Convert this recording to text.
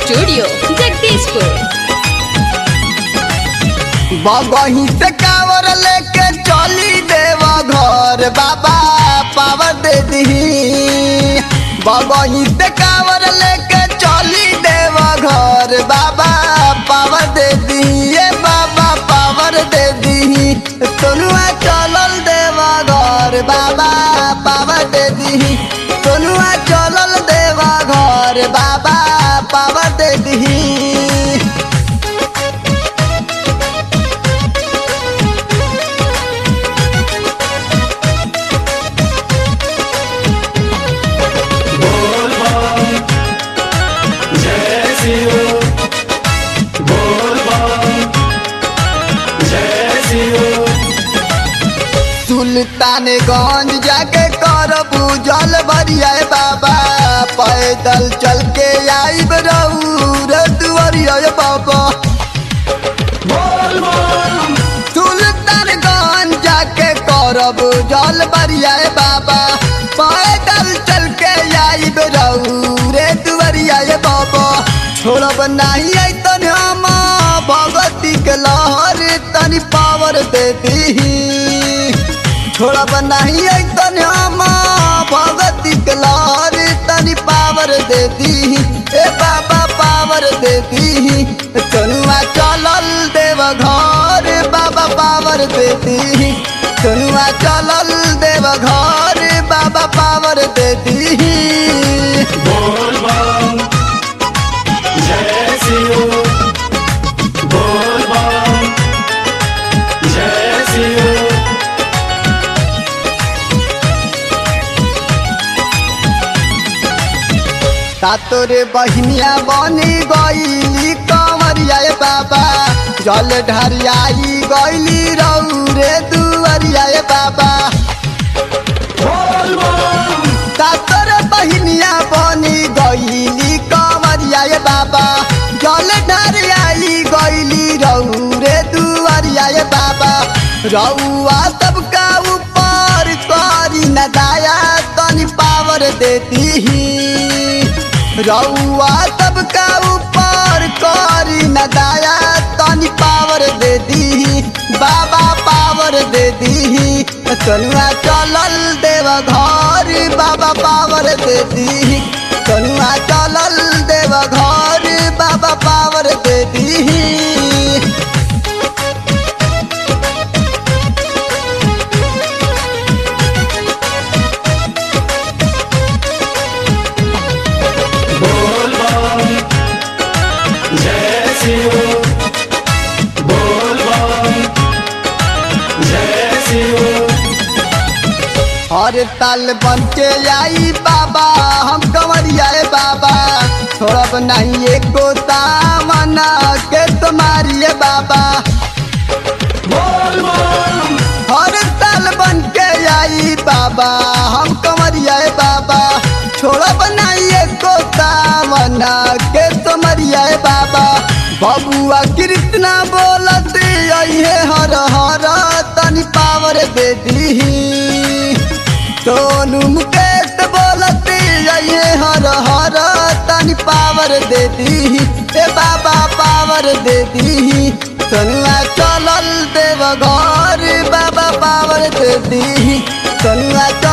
studio Jagdishpur बगही से कावर लेके चली देवा घर बाबा पावर दे दी बगही से कावर लेके चली देवा घर बाबा पावर दे दी ये बाबा पावर दे दी सोनुआ चलल देवा घर बाबा पावर दे दी सोनुआ चलल देवा घर बाबा पावर दे दी सुल्तानगंज जाके करबू जल बरिया बाबा पैदल चल के आईब रहू रे दुआरिया बाबा सुल्तानगंज जाके करब जल बरिया बाबा पैदल चल के आईब रहू रे दुआरिया बाबा छोड़ब नहीं आई तन हम भगवती के लहर तनी पावर दे दी छोड़ब नहीं आई तन हम भगवती के लहर तनी पावर दे दी ए बाबा पावर दे दी चनुआ चलल देव घर बाबा पावर दे दी चनुआ चलल देव घर बाबा पावर दे दी तोरे बहनिया बनी गईली कंवरिया ए बाबा जल ढरियाई गईली रहू रे दुवरिया ए बाबा तोरे बहनिया बनी गईली कंवरिया ए बाबा जल ढरियाई गईली रहू रे दुवरिया ए बाबा रउआ सबका ऊपर करी न दाया तनी पावर देती रउआ सबका ऊपर करी न दाया तनी पावर दे दी बाबा पावर दे दी तनुआ चलल देव घर बाबा पावर दे दी तनुआ चलल देव घर बाबा पावर दे दी हर ताल बन के आई बाबा हम कंवरिया ए बाबा छोड़ब नहीं एको सामना के तुम्हारी ए बाबा हर साल बन के आई बाबा हम कंवरिया ए बाबा छोड़ब नहीं एको सामना के तुम्हारिया ए बाबा बबुआ कृष्णा बोलत अहे हर हर तनी पावर दे दी सोनू मुकेश बोलती ये हर हर तनी पावर दे दी ए बाबा पावर दे दी सोनुआ चलल देव घर बाबा पावर दे दी सोनुआ